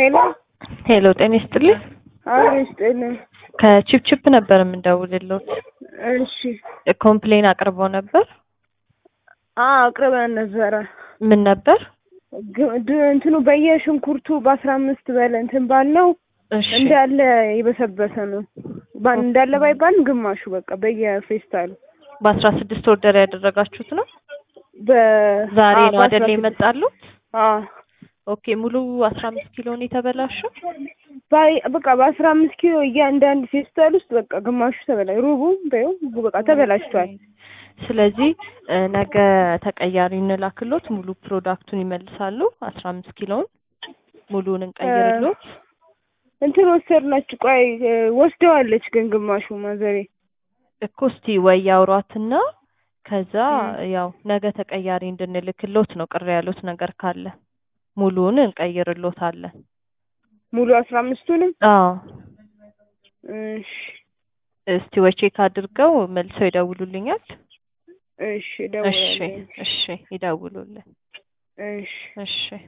ሄሎ ሄሎ ጤና ይስጥልኝ። አዎ ይስጥልኝ። ከቺፕቺፕ ነበር የምንደውልልዎት። እሺ ኮምፕሌን አቅርበው ነበር። አዎ አቅርበን ነበረ። ምን ነበር? ግ- ድ- እንትኑ በየሽንኩርቱ በአስራ አምስት በለ እንትን ባለው እሺ እንዳለ የበሰበሰ ነው። ባን እንዳለ ባይባልም ግማሹ በቃ በየፌስታሉ በአስራ ስድስት ኦርደር ያደረጋችሁት ነው? በ ዛሬ አዎ፣ ነው በአስራ አይደል ስድስት የመጣሉት? አዎ ኦኬ ሙሉ አስራ አምስት ኪሎ ነው የተበላሸው? ባይ በቃ በአስራ አምስት ኪሎ እያንዳንድ ፌስታል ውስጥ በቃ ግማሹ ተበላ ሩቡ በይው በቃ ተበላሽቷል። ስለዚህ እ፣ ነገ ተቀያሪ እንላክሎት ሙሉ ፕሮዳክቱን ይመልሳሉ። አስራ አምስት ኪሎውን ሙሉውን እንቀይርሎት። እንትን ወሰድናችሁ። ቆይ እ፣ ወስደዋለች ግን ግማሹ ማዘሬ እኮ እስቲ ወይ ያውሯትና ከዛ እ። ያው ነገ ተቀያሪ እንድንልክሎት ነው። ቅር ያሉት ነገር ካለ ሙሉውን እንቀይርሎታለን። ሙሉ አስራ አምስቱንም አዎ እሺ እስቲ ወይ ቼክ አድርገው መልሰው ይደውሉልኛል። እሺ እሺ እደውላለሁ። እሺ ይደውሉልን። እሺ እሺ